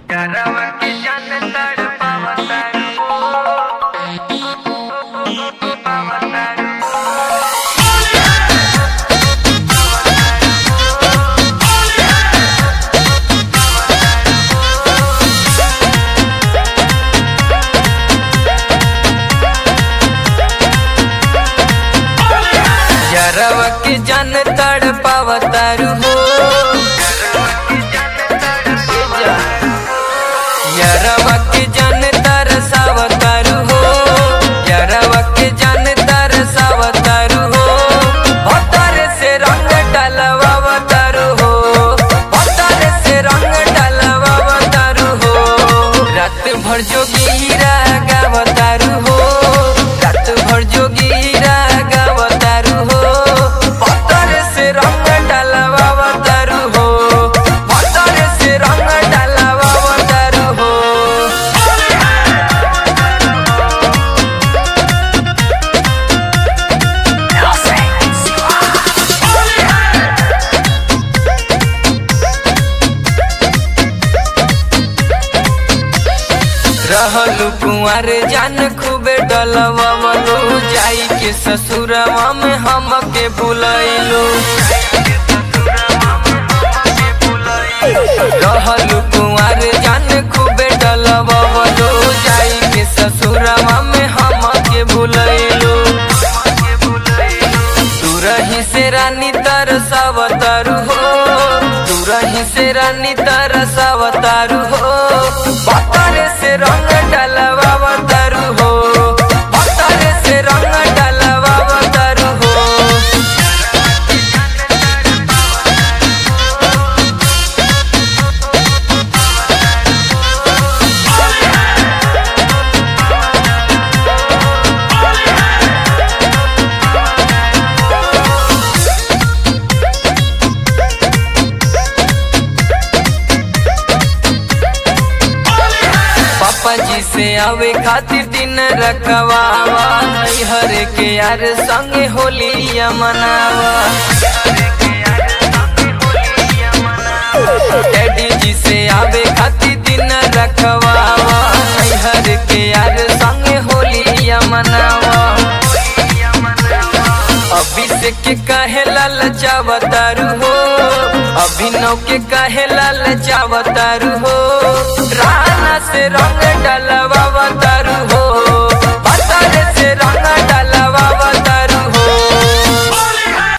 डरवा के जान तड़पावतारू पावतारू जरवा के जन तड़ पावतारू हो यरवा के जन तरसावतारू हो यरवा के जन तरसावतारू हो भतर से रंग डलवावतारू हो भतर से रंग डलवावतारू हो रात भर जोगीरा गावतारू हो रात भर जोगीरा गावतारू हो भतर से रंग डलवावतारू हो भतर से रंग डलवावतारू हो रहलू कुंवर जान खूबे डलवलू जाई के ससुरवा में हमके बुलैलू रहलू कुंवर जान खूबे डलवलू जाई के ससुरवा में हमके बुलैलू तू रही से रानी तरसावतारू हो तू रही से रानी तरसावतारू हो बतरे से रंग डलवावतारू हो बतरे से रंग डलवावतारू हो पापा जी से आवे खातिर दिन रखवावा हर के यार संगे होलिया मनावा डैडी जी से आवे खातिर दिन रखवावा हर के यार संगे होलिया मनावा अभिषेक के काहे लाल चावतारू हो अभिनव के काहे लाल चावतारू हो राना से रंग